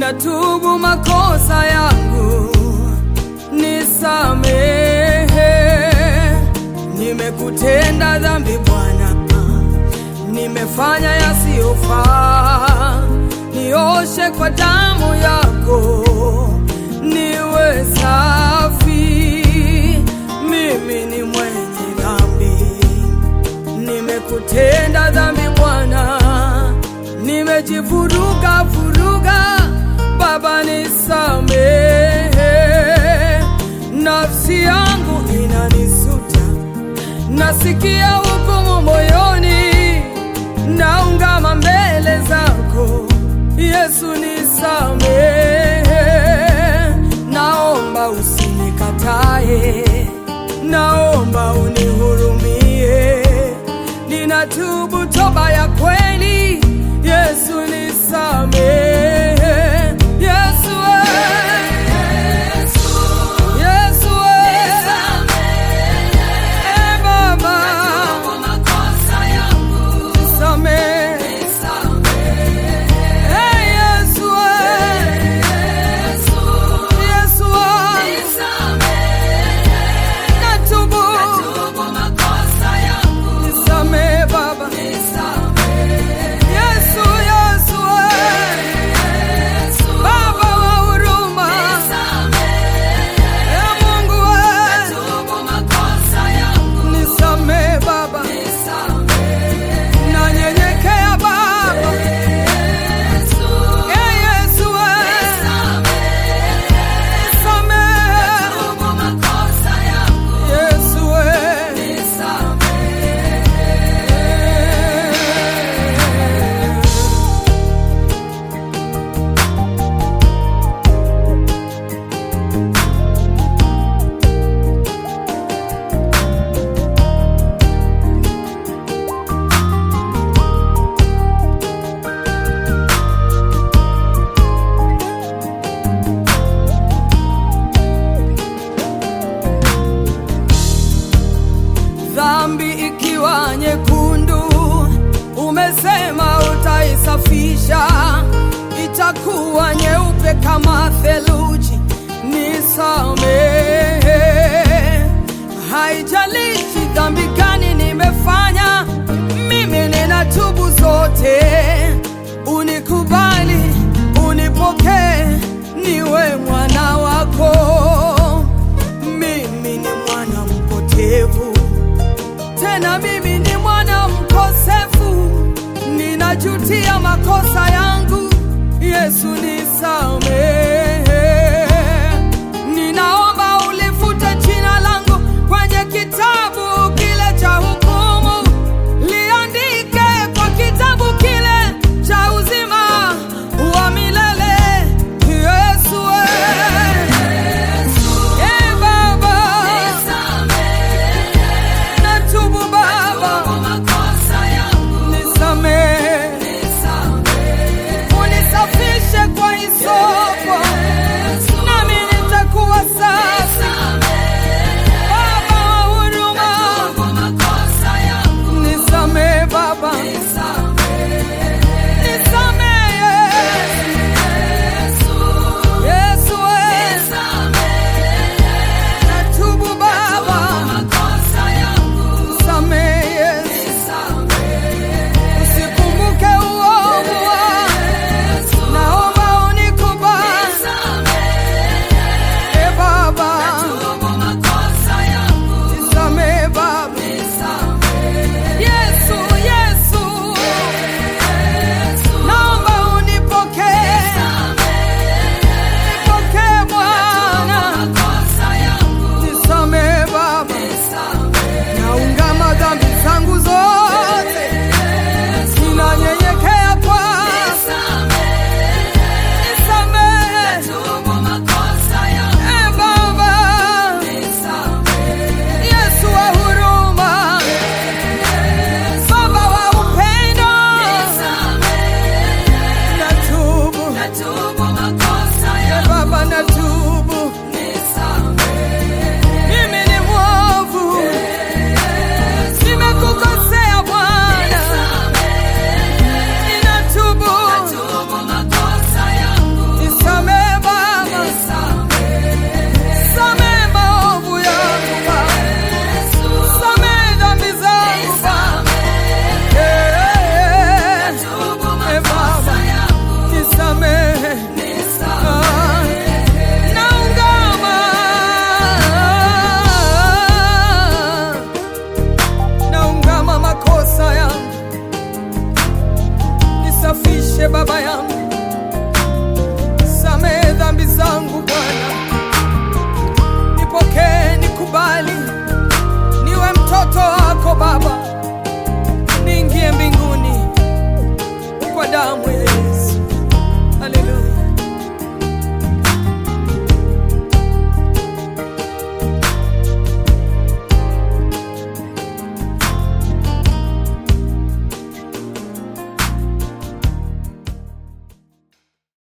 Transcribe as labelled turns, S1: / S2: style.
S1: natubu makosa yangu, nisamehe. Nimekutenda dhambi Bwana, nimefanya yasiyofaa, nioshe kwa damu yako, niwe safi. Mimi ni mwenye dhambi, nimekutenda dhambi Bwana, nimejivuruga vuruga, Baba nisamehe. Nafsi yangu inanisuta, nasikia hukumu moyoni, naungama mbele zako Yesu, nisamehe. Naomba usinikatae, naomba unihurumie, ninatubu toba ya kweli. Yesu nisamehe, Yesu eh. Yesu eh. Eh, Baba nisamehe, eh, Yesu eh. Yesu eh. Natubu, nisamehe Baba. Yesu, Yesu eh. Baba wa huruma, eh, Mungu eh. Nisamehe Baba, nanyenyekea Baba, eh, Yesu eh. Nisamehe Yesu eh. dhambi ikiwa nyekundu, umesema utaisafisha, itakuwa nyeupe kama theluji. Nisamehe, haijalishi dhambi gani nimefanya, mimi ninatubu zote. Unikubali, unipokee, niwe mwana wako. Mimi ni mwana mpotevu tena mimi ni mwana mkosefu, ninajutia makosa yangu. Yesu nisamehe.